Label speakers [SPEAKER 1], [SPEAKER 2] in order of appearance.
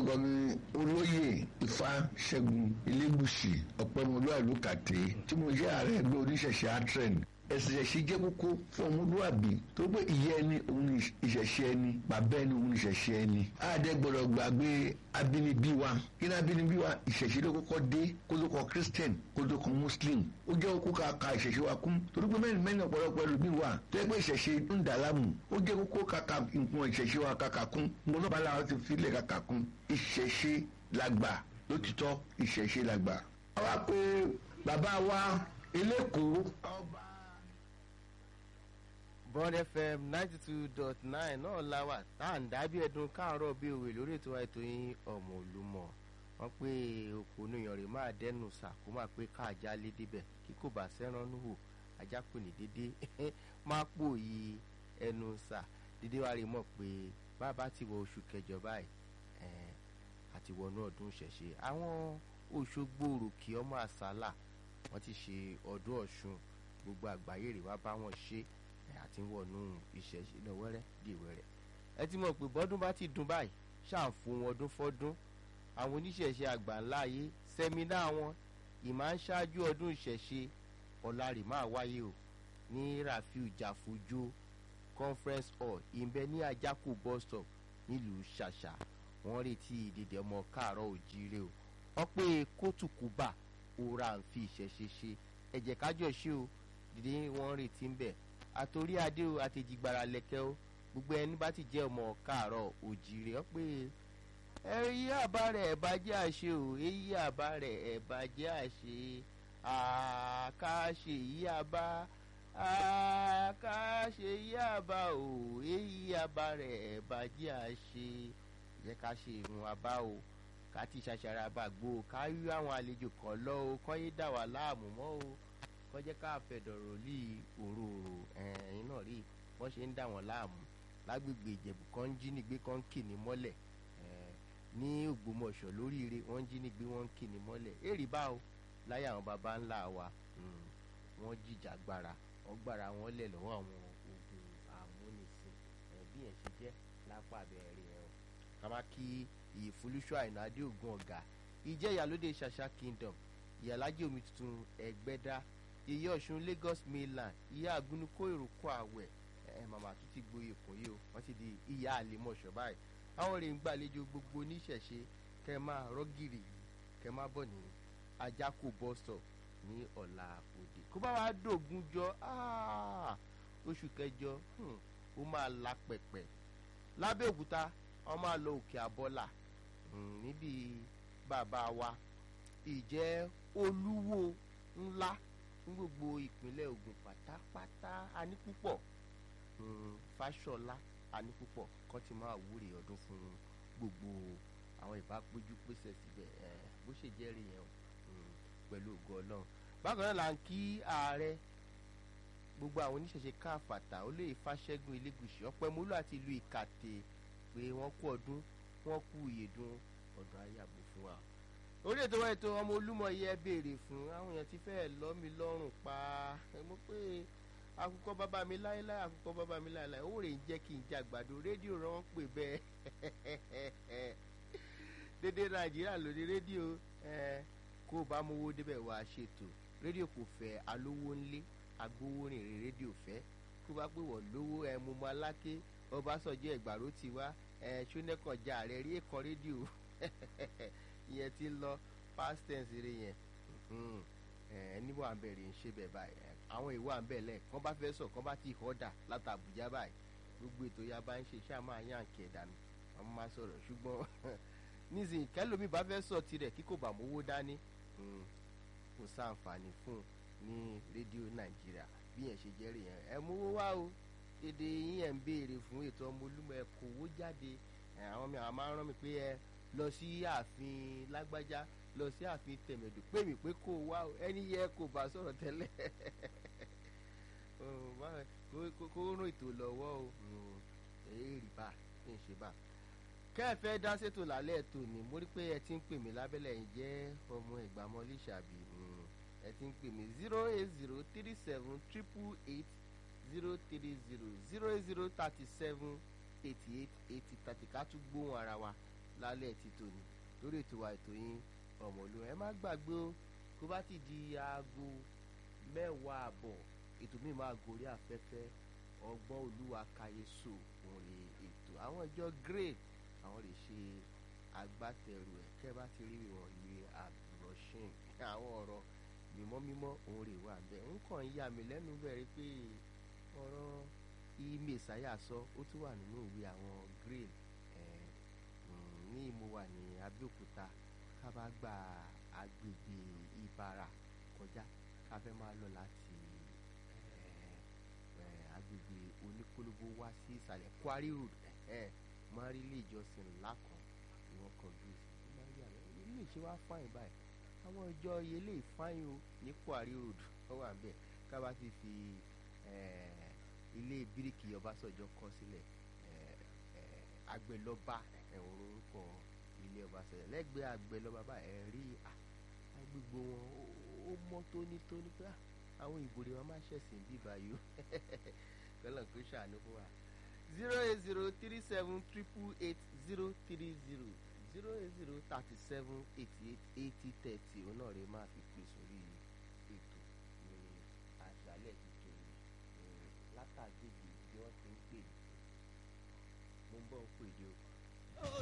[SPEAKER 1] orúkọ mi olóyè ifá ṣẹ́gun elégùsì ọ̀pẹ́mọlú àlùkàtẹ́ tí mo jẹ́ ààrẹ ẹgbẹ́ oníṣẹ̀ṣẹ̀ atren ẹ̀sìn ìṣẹ̀ṣẹ̀ jẹ́ kókó fún ọmọlúwàbí tó pé ìyá ẹni òun ni ìṣẹ̀ṣẹ̀ ẹni bàbá ẹni òun ni ìṣẹ̀ṣẹ̀ ẹni àdẹ gbọ́dọ̀ gbàgbé abínibí wa kí ni abínibí wa ìṣẹ̀ṣẹ̀ ló kọ́kọ́ dé kó ló kọ christian kó ló kọ muslim ó jẹ́ kókó ká ka ìṣẹ̀ṣẹ̀ wa kún torí pé mẹ́rin mẹ́rin ọ̀pọ̀lọpọ̀ ẹlòmíì wà tó yẹ pé ìṣẹ̀ṣẹ̀ ń dà láàmú ó jẹ́ kókó ká ka nǹkan ìṣẹ̀ṣẹ̀ wa kàkà kún mo náà bá láwọn ti filẹ̀ kàkà kún ìṣẹ̀ṣẹ̀ làgbà lótìtọ́ ìṣẹ̀ṣẹ̀ làgbà. àwa pé bàbá wa elékòó ọba
[SPEAKER 2] bond fm ninety two dot nine náà la wà tá à ń dábí ẹdun káàárọ̀ bí òwe lórí ètò ètò yín ọmọ olùmọ̀ wọ́n pé oko oníyan rẹ̀ máa dẹnu sà kó máa pé káàjá lé débẹ̀ kí kò bá sẹ́ran níhò ajá pè ní dédé máa pò yí ẹnu sà dédé wa rí mọ̀ pé bàbá ti wọ oṣù kẹjọ báyìí àti wọnú ọdún ṣẹ̀ṣẹ̀ àwọn òṣogbo òròkì ọmọ àsálà wọ́n ti ṣe ọdún ọ̀ṣun gbogbo àgbáyé rè wá bá wọn ṣe àti wọnú ìṣẹ̀ṣe náà wẹ́rẹ́ di wẹ́rẹ́ ẹ ti mọ̀ pé bọ́dún bá ti dùn báyìí ṣàǹfò ọdún fọ́dún àwọn oníṣẹ̀ṣe àgbà ńlá ayé sẹ́mínà wọn ìmọ̀ ń ṣáájú ọdún ìṣẹ̀ṣe ọ̀làrì máa wáyé o ní rafiu jàfojú conference hall ìbẹ ní ajáko bus stop nílùú ṣàṣà wọ́n retí ìdìdì ọmọ káàárọ̀ òjíire o wọ́n pé kótùkùbà òra ń fi ìṣẹ̀ṣe ṣe ẹ̀jẹ̀ kájọ ṣe o dìde wọ́n retí ń bẹ̀ àtòrí adé o àtẹ̀jìgbàrà lẹ̀kẹ́ o gbogbo ẹni bá ti jẹ́ ọmọ káàárọ̀ òjìrè ọ pé èyí àbá rẹ̀ ẹ̀bá jẹ́ àṣe o èyí àbá rẹ̀ ẹ̀bá jẹ́ àṣe àkàṣe yí àbá àkàṣe yí àbá o èyí àbá rẹ̀ ẹ̀bá jẹ́ àṣe jẹ́ ká ṣe ìrun àbá o ká ti ṣàṣàrà àbàgbò ká rí àwọn àlejò kan lọ o kọ́ yé dà wá láàmú mọ́ o kọjá ká fẹ̀dọ̀rọ̀ lé òróró ẹ̀yìn náà rí wọ́n ṣe ń dà wọ́n láàmú lágbègbè ìjẹ̀bù kan ń jí nígbé kan ń kì ní mọ́lẹ̀ ní ògbómọ̀ṣọ́ lóríire wọ́n ń jí nígbé wọ́n ń kì ní mọ́lẹ̀ èrì bá o láyé àwọn baba ńlá wa wọ́n jìjà gbára wọ́n gbára wọn lẹ̀ lọ́wọ́ àwọn ogun àmúnisìn bí yẹn ṣe jẹ́ lápá abẹ́rẹ́ ẹ̀ o kàmá kí ìfolúṣọ́ àìná adé ògùn ọ̀gá ìjẹ́ ìyálóde ṣàṣà kingdom ìyàlájẹ omi tuntun ẹgbẹ́dá ìyá ọ̀ṣun lagos mainland ìyá àgúnukó èròkọ àwẹ̀ ẹ màmá tún ti gboyè fún yìí o wọ́n ti di ìyá àlèmọ̀ṣọ́ báyìí àwọn rè ń gbàlejò gbogbo oníṣẹ̀ṣe kẹ máa rọ́gìrì kẹ máa bọ̀ ní ajáko bus stop ní ọ̀la òde kó bá wàá dògún jọ oṣù kẹjọ ó máa la pẹ̀pẹ̀ lábẹ́òkúta wọ́n máa lọ òkè àbọ́là níbi bàbá wa ìjẹ́ olúwo ńlá fún gbogbo ìpínlẹ̀ Ògùn pátápátá a ní púpọ̀ Fáṣọlá a ní púpọ̀ kọ́ ti máa wúre ọdún fún gbogbo àwọn ìbápéjú pèsè síbẹ̀ bó ṣe jẹ́rìí yẹn pẹ̀lú ògo Ọlọ́run bákan náà là ń kí ààrẹ gbogbo àwọn oníṣẹ̀ṣe káfàtà olóyè Fáṣẹ́gun Elégùṣì Ọpẹ́mọlú àti ìlú Ìkàtẹ́ pé wọ́n kú ọdún wọ́n kú ìyèdún ọdún ayàbò fún wa orí ètò wa ètò ọmọ olúmọ yẹ béèrè fún àwọn èèyàn tí fẹ́ẹ́ lọ́ mi lọ́rùn pa ẹ mọ̀ pé àkùkọ bàbá mi láéláé àkùkọ bàbá mi láéláé owó rẹ̀ ń jẹ́ kí n jẹ àgbàdo rédíò rẹ̀ wọ́n pè bẹ́ẹ̀ dédé nàìjíríà lórí rédíò kó o bá mówó débẹ̀ wá ṣètò rédíò kò fẹ́ alówó ńlé agbówórin rè rédíò fẹ́ kó bá pè wọ́n lówó ẹ mú mọ́ aláké ọbásanjọ́ ẹgbàró ti wá ẹ ṣónẹ́kànjá rẹ̀ rí èkó rédíò ìyẹn ti lọ past tense rẹ yẹn ẹni wà ń bẹ̀rẹ̀ ń ṣe bẹ̀ báyìí àwọn ìwà ń bẹ̀ lẹ̀ kán bá fẹ́ sọ kán bá ti họ́dà láti Àbújá báyìí gbogbo ètò ya bá ń ṣe iṣẹ́ àmọ́ àyàn kẹ̀ dànù àwọn máa sọ̀rọ̀ ṣùgbọ́n nísìnyí kẹlòmí bá fẹ́ sọ tirẹ̀ kí kò bá mówó dání kò sáǹfààní fún ní rédíò Nàìjíríà bí yẹn ṣe jẹ́rìí yẹn ẹ mówó wá o dédé yín ẹ̀ ń béèrè fún ètò ọmọ olúmọ ẹ kòwó jáde àwọn mi àwọn máa ń rán mi pé ẹ lọ sí ààfin lágbájá lọ sí ààfin tẹ̀mẹ̀dù pé mi pé kó wá ẹni yẹ kó bá sọ̀rọ̀ tẹ́lẹ̀ kó rún ètò lọ́wọ́ o èyí rí bá kí n ṣe bá. kẹ́ẹ̀fẹ́ dá sétò lálẹ́ ètò ni mo rí pé ẹ ti ń pè mí lábẹ́lẹ̀ yìí jẹ́ ọmọ ìgbàmọ́lé ṣàbí ẹ ti ń pè mí zero eight zero three seven triple eight zero three zero zero eight zero thirty seven eighty eight eighty thirty ká tún gbóhùn ara wa lálẹ́ ti tòní lórí ètò wa ètò yín ọmọlúwa ẹ má gbàgbé o kó bá ti di aago mẹ́wàá àbọ̀ ètò mi máa gòrí afẹ́fẹ́ ọgbọ́n olúwa kàyéso òun lè ètò àwọn ìjọ great àwọn lè ṣe agbátẹrù ẹ̀ kẹ́ bá ti rí ìwọ̀n ìwé àbúrọ̀ṣìn àwọn ọ̀rọ̀ mímọ́ mímọ́ òun rè wà bẹ́ẹ̀ ń kàn yà mí lẹ́nu bẹ̀rẹ̀ pé ọ̀rọ̀ ìmẹ̀sáyà sọ ó tún wà nínú ìwé àwọn great ní mo wà ní abẹ́òkúta ká bá gba agbègbè ìbàrà kọjá ká fẹ́ máa lọ láti agbègbè oníkólóbó wá sí ìsàlẹ̀ Quarry Road máa rí ilé ìjọsìn ńlá kan ni wọ́n kọjú sí máa rí àlọ́ ilé ìṣe wá fáyìn báyìí àwọn ìjọ ilé ìfáyìn o ní Quarry Road wọ́n wà bẹ́ẹ̀ ká bá ti fi ilé bíríkì Ọbásanjọ́ kọ́ sílẹ̀ àgbẹ̀lọ́ba ẹ̀wọ̀n orúkọ ilé Ọbásanjọ́ lẹ́gbẹ̀ẹ́ àgbẹ̀lọ́ba bá ẹ̀ rí agbègbè wọn ó mọ́ tónítóní pé àwọn ìbòrè wọn máa ṣẹ̀sìn bí báyìí ó kọ́lọ̀ kó ṣàánú fún wa zero eight zero three seven triple eight zero three zero zero eight zero thirty seven eighty eight eighty thirty òun náà rè máa fi pè sórí ètò ní àṣálẹ̀ tuntun látàgbègbè bí wọ́n ti ń pè mo ń bọ̀ ń pè dé o.